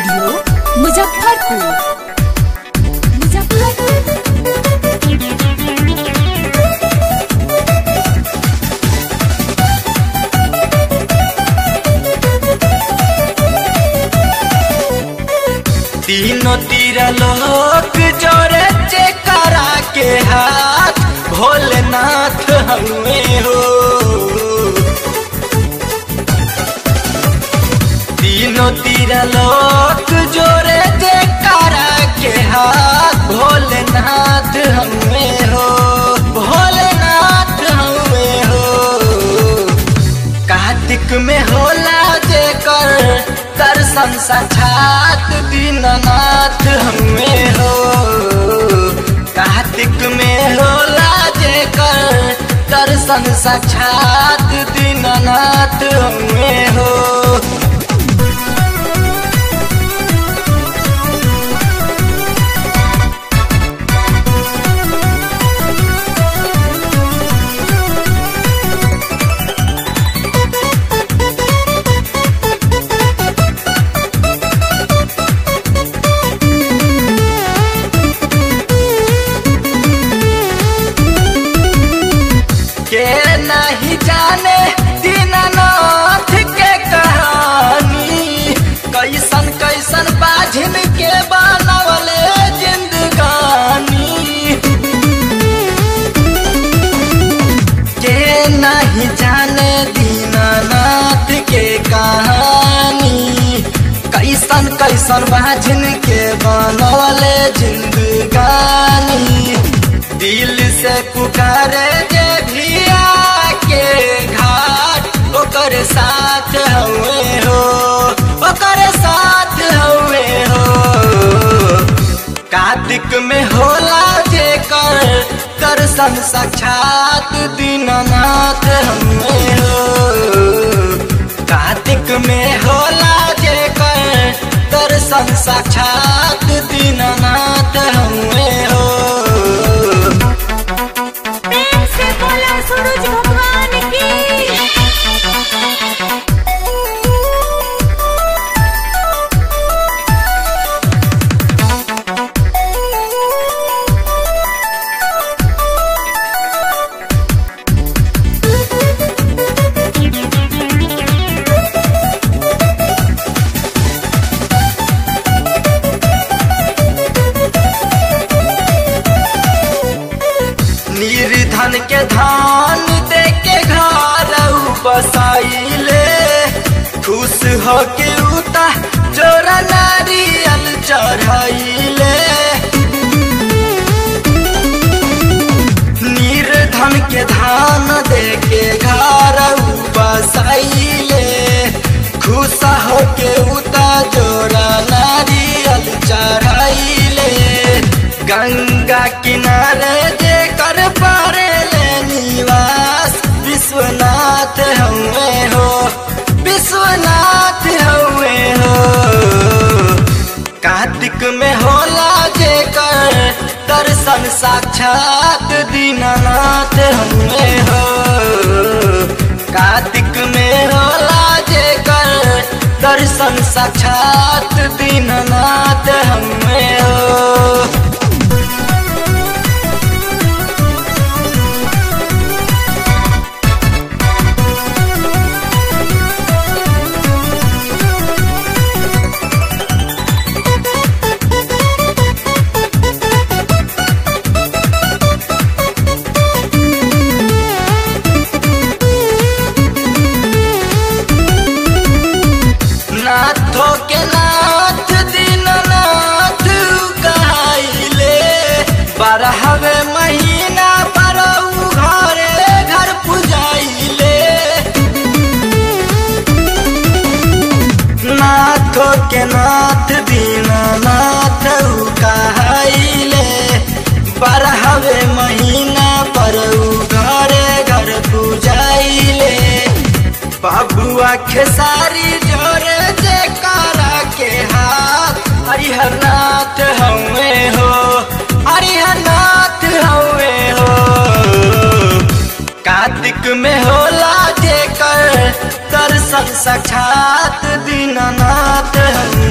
studio Muzaffarpur तीनों तीर लोक जोरे चेकरा के हाथ भोलेनाथ हमें हो तीनों तीर लोक जोरे चेकरा के हाथ भोलेनाथ हमें हो भोलेनाथ हमें हो कार्तिक में होला जेकर दर्शन साक्षात दीननाथ हमें हो कार्तिक में होला जेकर दर्शन साक्षात दीननाथ हमें हो के नहीं जाने दीनानाथ के कहानी कैसन कैसन बाझिन के बनवले जिंदगानी के नहीं जाने दीनानाथ के कहानी कैसन कैसन बाझिन के बनवले जिंदगानी दिल से पुकारे जे भी आके घाट ओकर साथ हवे हो ओकर साथ हवे हो कार्तिक में होला जेकर दर्शन साक्षात दीननाथ हमें हो कार्तिक में होला जेकर दर्शन साक्षात दीननाथ हमें हो प्रेम से बोला सूरज भगवान की निर्धन के धान दे के घर बसाइले खुश हो के उता जोरा नारियल चढ़ाइले निर्धन के धान दे के घर बसाइले खुश हो के उता जोरा नारियल चढ़ाइले गंगा किनारे जे कर पारे ले निवास विश्वनाथ हवे हो विश्वनाथ हवे हो कार्तिक में होला जे कर दर्शन साक्षात दीननाथ हवे हो कार्तिक में होला जे कर दर्शन साक्षात दीननाथ हवे हो नाथो के नाथ दीननाथ कहाइले बारहवे महीना परऊ घरे घर पुजाइले नाथो के नाथ दीननाथ कहाइले बारहवे महीना परऊ घरे घर पुजाइले बाबुआ खेसारी जोरे जे कारा के हाथ हरिहरनाथ हवे हो हरिहरनाथ हवे हो कार्तिक में होला जेकर दर्शन साक्षात दीननाथ हम